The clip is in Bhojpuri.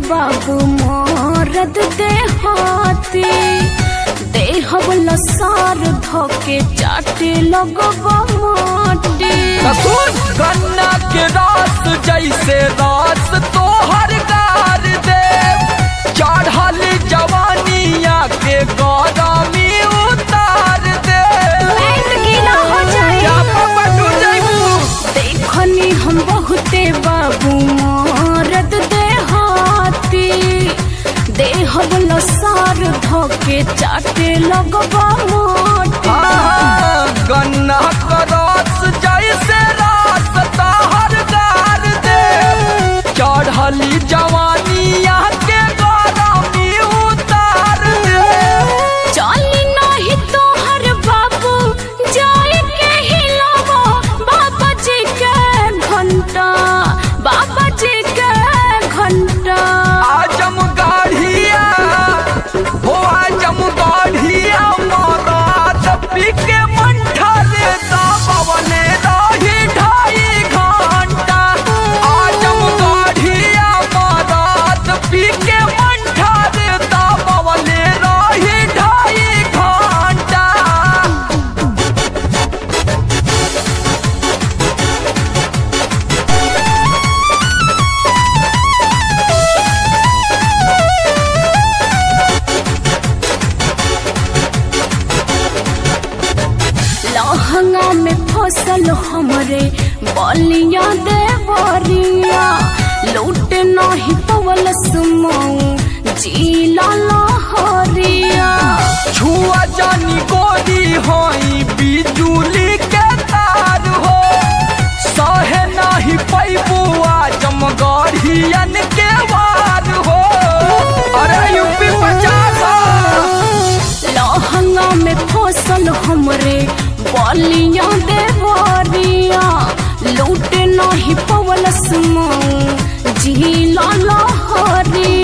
बाबू मोरद देहाती देहब लसार धोके चाटे लगबा माटी सुन गन्ना के रस जैसे रस तोहर गार दे चढ़ल जवानिया के गरमी उतार दे पेट गीला हो जाए क्या पापा तू जैबू देखनी हम बहुते बाबू मोरद देहाती देहब लसार धोके चाटे लगबा माटी हाँ, गन्ना का रस जैसे रस तोहर गार दे चढ़ल जवानिया के गरमी उतार दे चली नहीं तोहर बाबू जाए के हिलावो बाबा जी के घंटा बाबा जी के घंटा आजम गाढ़िया हो आजम गाढ़िया मरात पीके मंठा रे दाबवने रही ढाई घंटा आजम गाढ़िया मरात पीके मंठा रे दाबवने रही ढाई घंटा लहंगा में फसल हमरे बलिया देवरिया लूट नहीं पवल सुमऊ जीला लहरिया छुआ जानी गोरी होई बिजुली के तार हो सहे नाही पैबू आजम गढ़ियन के वार हो अरे यूपी पचास लहंगा में फसल हमरे बलिया देवरिया लूट नहीं पवल सुमऊ जीला लहरिया